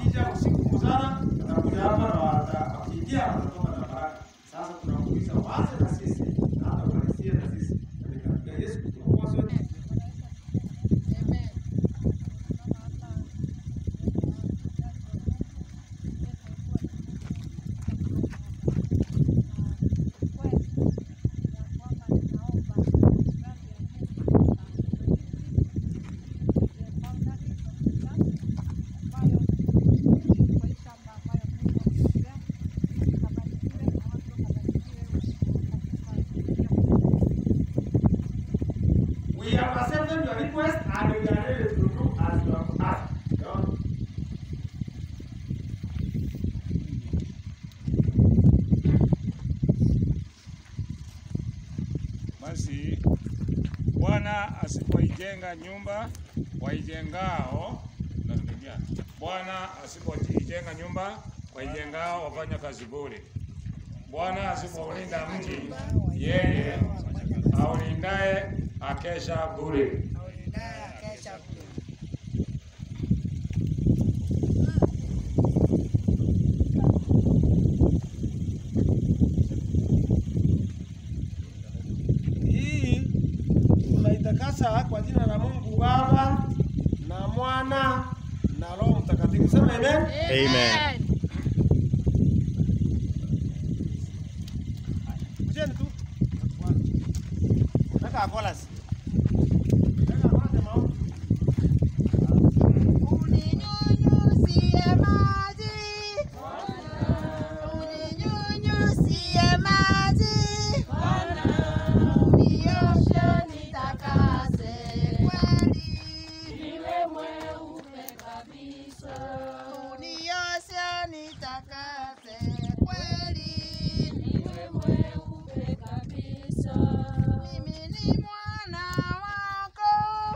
wakija usiku mchana, watakuja hapa na wata- wakiingia watatoka na baraka. Sasa tunakuuliza waanze na sisi na hata walizie na sisi katika jina la Yesu Kristo Mwokozi wetu. We have accepted your request and we are ready to do as you have asked. John. Basi Bwana asipoijenga nyumba, waijengao narudia. Bwana asipoijenga nyumba, waijengao wafanya kazi bure. Bwana asipoulinda mji, yeye aulindaye akesha bure. Hii tunaitakasa kwa jina la Mungu Baba na Mwana na Roho Mtakatifu. Sema amen. Amen. Kujeni tu. Nataka chorus. Nataka chorus ya maombi. Uninyunyuzie maji. Uninyunyuzie maji. Unioshe nitakase kweli. Unioshe nitakase kweli. Mimi ni mwana wako.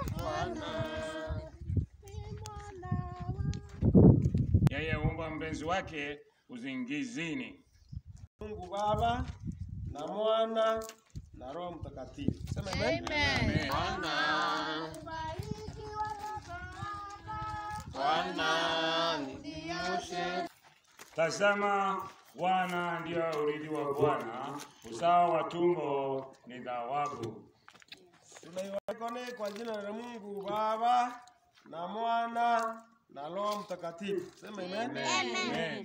Ni mwana wako. Yeye humpa mpenzi wake uzingizini. Mungu Baba na Mwana na Roho Mtakatifu. Sema amen. Amen. Bariki watoto wako. Bwana ninyoshe Tazama, Bwana ndio urithi wa Bwana, uzao wa tumbo ni thawabu. Tunaiwakone kwa jina la Mungu Baba na Mwana na Roho Mtakatifu. Sema amen. Amen.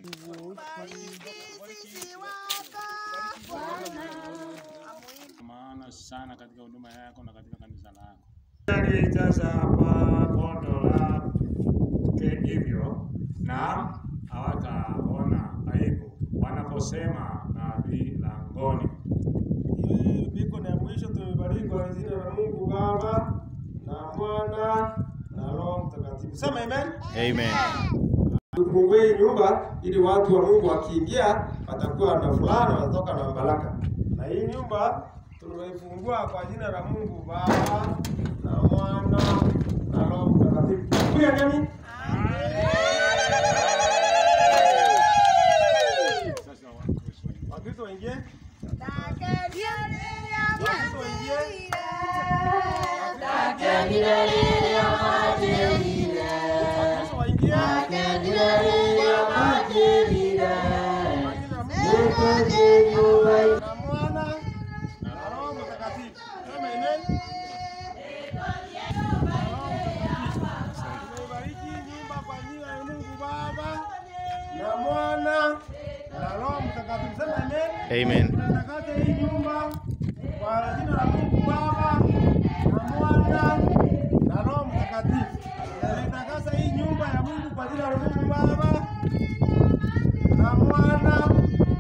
Sisi wako Bwana. maana sana katika huduma yako na katika kanisa lako. Alijaza hapa pondo lake hivyo, na hawataona aibu wanaposema nabii langoni. Hii biko na ya mwisho tumebariki kwa jina la Mungu Baba na Mwana na Roho Mtakatifu. Sema amen. Amen. Tufungue hii nyumba ili watu wa Mungu wakiingia watakuwa na furaha na watatoka na baraka. Na hii nyumba tunaifungua kwa jina la Mungu Baba na Mwana na Roho Mtakatifu. Kuya nani? Sasa Wakristo wengi. Wakristo waingie. Takeni Wakristo waingie. Wakristo waingie. Kwa jina la Mungu na Mwana na Roho Mtakatifu. Sema amen. Tumeibariki nyumba kwa jina la Mungu Baba na Mwana na Roho Mtakatifu. Sema amen. Amen. Tunatakasa hii nyumba kwa jina la Mungu Baba na Mwana na Roho Mtakatifu. Tunatakasa hii nyumba ya Mungu kwa jina la Mungu Baba na Mwana na Roho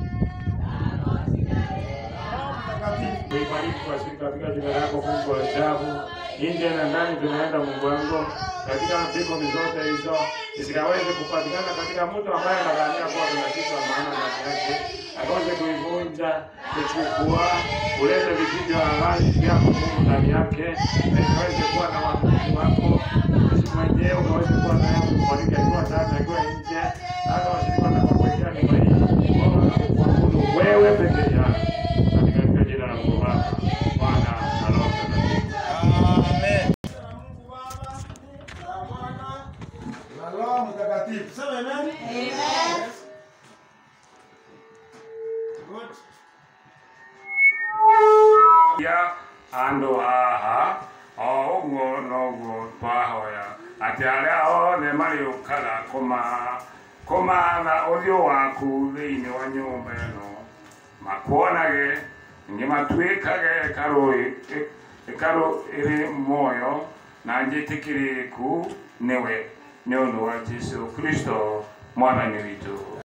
Mtakatifu. Tuibariki kwa siku katika jina lako Mungu wa ajabu. Nje na ndani tunaenda Mungu wangu katika mbingu zote hizo zikaweze kupatikana katika mtu ambaye anadhania kuwa kuna kitu cha maana ndani yake, akaweze kuivunja, kuchukua, kuleta vitu vya halali vyako Mungu ndani yake, na ikaweze kuwa na watumishi wako sisi mwenyewe ukaweze kuwa naye kubariki akiwa ndani akiwa nje, na hata washirika watakapoingia nyumba hii wao wanakuabudu wewe peke yako katika jina la Mungu Baba, Mwana na Roho Mtakatifu. Amen. Mungu Baba na Mwana na Roho Mtakatifu. Mtakatifu. Sema amen. Amen. Good. ya andå haha o å guo noguo twahoya atä arä a othe marä å kaga kå matha å thiå waku thä inä wa nyå mba ä no makuonage ningä matuä kage ä karå ä rä moyo na njä tä kä rä ku nä we nä å ndå wa jesu kristo mwathani witå